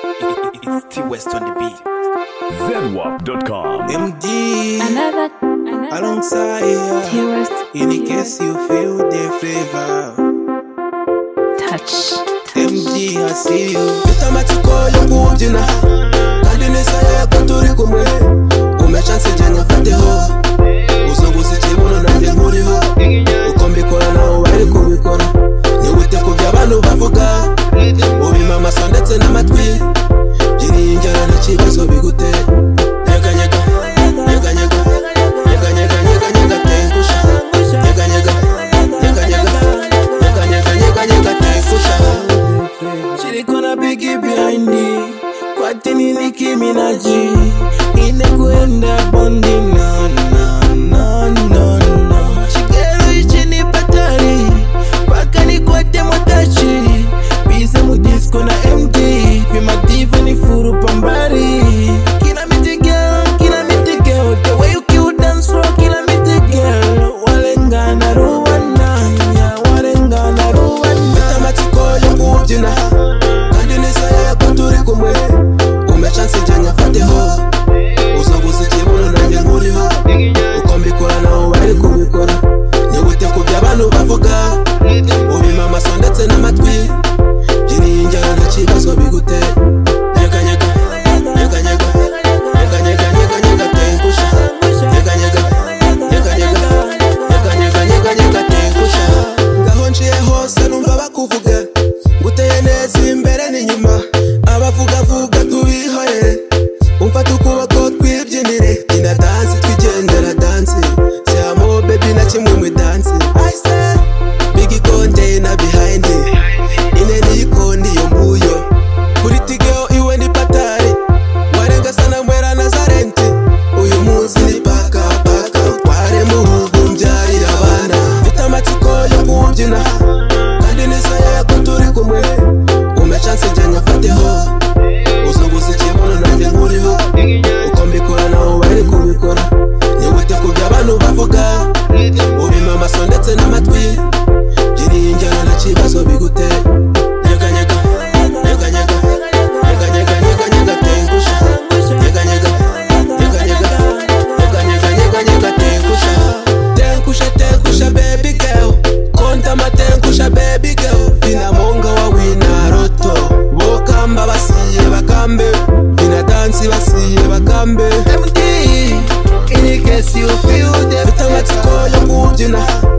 It's T West on the beat. ZWAP.com. MD Another, another alongside ya. T-West In the case you feel the flavor. touch. MD I see you. Utama chiko ya kuujina. Kandi nisaya ya kuturi kumwe. Umechansi janya fate ho. Uzunguze chibuno na nje muri ho. Ukombikora na uwari kubikora. Nihute ku by'abantu bavuga. Ubima amaso ndetse n'amatwi. Byiringera n'ikibazo bigutera. Nyeganyega. Nyeganyega. Nyeganyega. Nyeganyega. Tengusha. Nyeganyega. Nyeganyega. Nyeganyega. Nyeganyega. Tengusha. She gonna big it behind me Kwatini Nicki Minaj Ine kuenda bondi na na na na na Shigeru ichini patari Paka ni kwate mwatachi Biza mudisco na MD Vima diva ni furu pambari Kina miti girl, kina miti girl The way you cute dance floor, kina miti girl Walengana ruwana, yeah, walengana ruwana Matematikko yo kubyina kandi nizeye ko turi kumwe umece nsijyanye afateho uzaguze ikibuno nanjye nkuriho uko mbikora nawe bari kubikora nihute ku by'abantu bavuga ubima amaso ndetse n'amatwi byiringiro n'ikibazo bigutera nyeganyega nyeganyega nyeganyega nyeganyega tengusha nyeganyega nyeganyega nyeganyega nyeganyega tengusha ngaho nciye hose numva bakuvuga guteye neza imbere n'inyuma abavugavuga tubihorere umfata ukuboko twibyinire byina dansi twigendera dansi syamo bebi na kimwe mu dansi I said, big ikonde na behind ine n'iyikondi iyo nguyo kuri tigeho iwe ni patari warenga sana mwera nazarenti uyu munsi ni paka paka tware mu rugo mbyarira abana mfite amatsiko yo kubyina kandi nizeye ko turi kumwe umpe chance njye nyafateho uzunguza ikibuno nanjye nkuriho uko mbikora nawe bari kubikora nihute ku by'abantu bavuga ubima amaso ndetse n'amatwi byiringiro n'ikibazo bigutera nyeganyega nyeganyega nyeganyega nyeganyega tengusha nyeganyega nyeganyega nyeganyega nyeganyega tengusha tengusha tengusha baby girl konta matengusha baby girl vinamonga wawina roto bokamba basiye bakambe vinadansi basiye bakambe md inikesi ufyude bitamatsiko yo kubyina